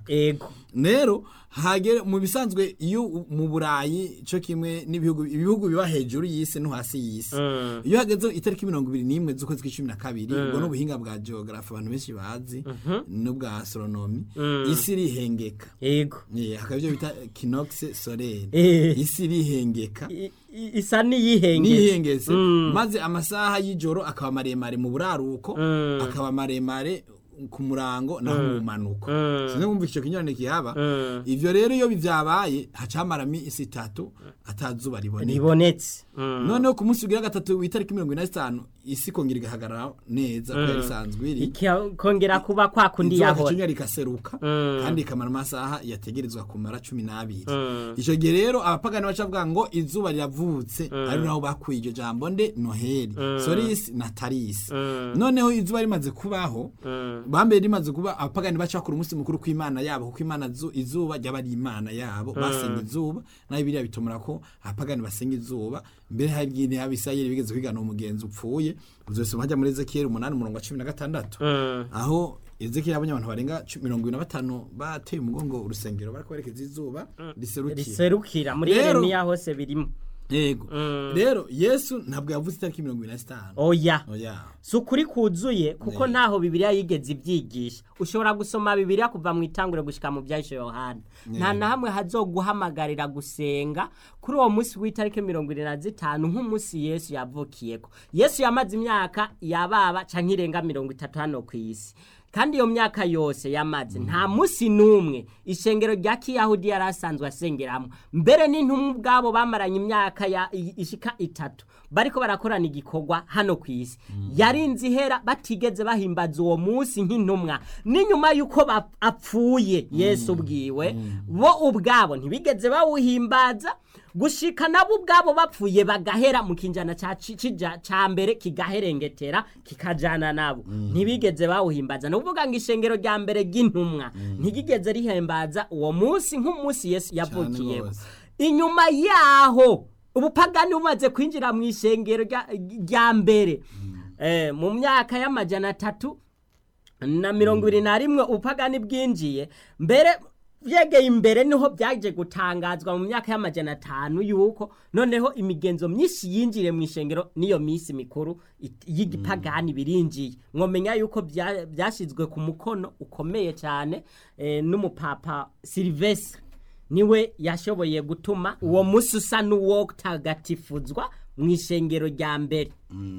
ego rero hagere mu bisanzwe iyo u- mu burayi cyo kimwe n'ibihugu ibihugu biba hejuru y'isi no hasi y'isi Mm. iyo hageze itariki mirongo ibiri n'imwe z'ukwezi kw'icumi na kabiri ubwo n'ubuhinga bwa geographe abantu benshi bazi n'ubwa astronomy isi irihengeka ego Eh, hakaba ibyo bita kinox solaire Eh. isi irihengeka I- i- isa n'iyihengetse nihengetse maze amasaha y'ijoro akaba maremare mu buraruko akaba maremare ku murango naho mu manuko sinzi kumva icyo kinyurane kihaba ivyo rero iyo bivyabaye hacamaramo isi itatu atazuba riboneka ribonetse Mm. noneho ku munsi ugira gatatu w'itariki mirongo ine na zitanu isi ikongera igahagarara neza ko yari isanzwe iri ikongera kuba kwa kundi izuba yahora rikinyura rikaseruka kandi ikamara amasaha yategerezwa kumara cumi n'abiri icyo gihe rero abapagani baca bavuga ngo izuba riravutse ari naho bakuye iryo jambo nde noheli sorisi na tarisi noneho izuba rimaze kubaho bambere rimaze kuba abapagani baca bakora umunsi mukuru kw'imana yabo kuko imana zu- izuba ryaba ari imana yabo basenga izuba nayo biriya bitumura ko abapagani basenga izuba mbere hari igihe abisirayeli bigeze kwigana umugenzi upfuye uzosoma hajya muri ezekiyeli umunani umurongo wa cumi na gatandatu aho ezekiyeli abonye abantu barenga cu- mirongo ibiri na batanu bateye umugongo urusengero bariko berekeza izuba riserukira riserukira muri Rero- yeremiya hose birimo yego rero yesu ntabwo yavuze itariki mirongo ibiri na zitanu oya oya si ukuri kuzuye kuko Ne. ntaho bibiliya yigeze ibyigisha ushobora gusoma bibiliya kuva mu itangure gushika mu byahishe yohana nta na hamwe hazoguhamagarira gusenga kuri uwo munsi w'itariki mirongo irindwi na zitanu nk'umunsi yesu yavukiyeko yesu yamaze imyaka yababa canke irenga mirongo itatu hano ku isi kandi iyo myaka yose yamaze nta munsi n'umwe ishengero rya kiyahudi yari asanzwe asengeramo mbere n'intumwa ubwabo bamaranye imyaka ya- i- ishika itatu bariko barakorana igikorwa hano ku isi yarinze ihera batigeze bahimbaza uwo munsi nk'intumwa n'inyuma y'uko bap- apfuye yesu ubwiwe bo ubwabo ntibigeze bawuhimbaza gushika nabo ubwabo bapfuye bagahera mu kinjana ca ci- cija- ca mbere kigaherengetera kikajana nabo ntibigeze bawuhimbaza ni ukuvuga ngo ishengero rya mbere ry'intumwa ntigigeze rihimbaza uwo munsi nk'umunsi yesu yavukiyeho rwose. inyuma yaho ubupagani bumaze kwinjira mu ishengero rya- rya mbere Eh, mu myaka y'amajana atatu na mirongo ibiri na rimwe ubupagani bwinjiye mbere byegeye imbere niho byaje gutangazwa mu myaka y'amajana atanu yuko noneho imigenzo myinshi yinjiriye mu ishengero n'iyo minsi mikuru it- y'igipagani birinjiye mwomenya yuko bya- byashyizwe ku mukono ukomeye cyane eh, n'umupapa silivesire niwe yashoboye gutuma uwo munsi usa n'uwotagatifuzwa mu ishengero rya mbere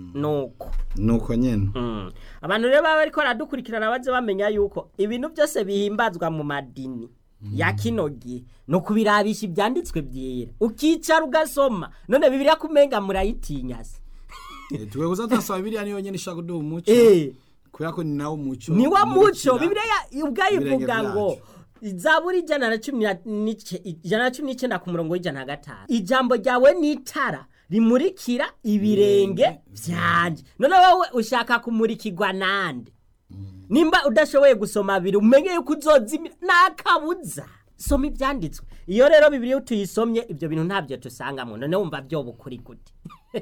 nuko nuko nyene Mm. abantu rero baba bariko baradukurikirana baze bamenya yuko ibintu byose bihimbazwa mu madini ya kino gihe ni ukubirabisha ibyanditswe byera ukicara ugasoma none bibiriya kumenga murayitinya se Eh, twe gusa turasaba biriya niyo nyene ishaka kuduha umuco Eh, kubera ko ni nawo muco ni wa muco umurikira bibiriya ubwayivuga ibirenge ngo byacu. zaburi ijana na cumi na n'ice- ijana na cumi n'icyenda ku murongo w'ijana na gatanu ijambo ryawe ni itara rimurikira ibirenge byanjye none wowe ushaka kumurikirwa nande nimba udashoboye gusoma abiri umenye yuko uzozimira nakabuza soma ibyanditswe iyo rero bibiri iyo tuyisomye ibyo bintu ntabyo tusangamo none wumva byoba ukuri gute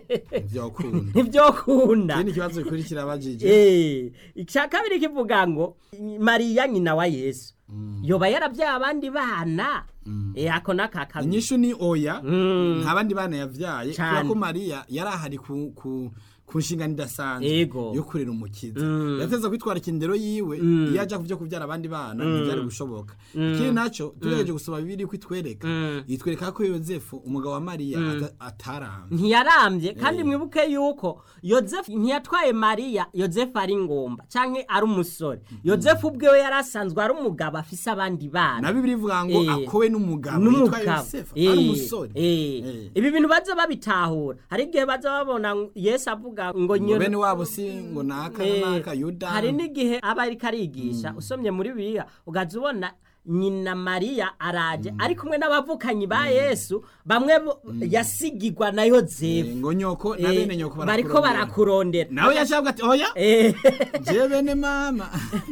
vyokunda ntibyokunda ikindi kibazo gikurikira abajije Eh, icya kabiri kivuga ngo mariya nyina wa yesu yoba yarabyaye abandi bana Eh, ako naka kabiri inyishu ni oya Mm. nta bandi bana yavyaye Cane. kubera ko mariya yari ahari ku, ku, ku nshingano idasanzwe Ego. yo kurera umukiza Mm. yateza kwitwara ikindero yiwe iyo aja kuvyo kuvyara abandi bana ntivyari gushoboka ikindi naco tugerageje gusoma bibiri ko itwereka itwereka ko yozefu umugabo wa mariya ata- atarambye ntiyarambye kandi mwibuke yuko yozefu ntiyatwaye mariya yozefu ari ngomba canke ari umusore yozefu ubwewe yari asanzwe ari umugabo afise abandi bana na bibiri ivuga ngo Eh. akowe n'umugabo yitwa n'umugabo yosefu Eh, ari umusore eh. Eh. ibi bintu baza babitahura hari igihe baza babona ngo yesu avuga ngo ngo nyina bene wabo si ngo naka Eh, na naka yuda hari n'igihe aba ariko arigisha usomye muri bibiliya ugaza ubona nyina mariya araje ari kumwe n'abavukanyi ba yesu bamwe bo- yasigigwa na Eh, yozefu ngo nyoko na Eh, bene nyoko bariko barakurondera nawe yashabwa ati oya Eh, je bene mama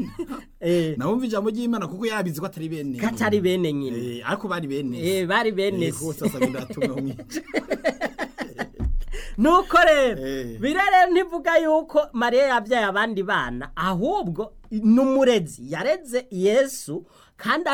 eh, nawumva ijambo ry'imana kuko yabizi ko atari bene katari bene nyina Eh, ariko bari bene Eh, bari bene Eh, se. kuko sasa bindatuma umwica nuko rero Eh. birere ntivuga yuko mariya yabyaye abandi bana ahubwo n'umurezi yareze yesu kandi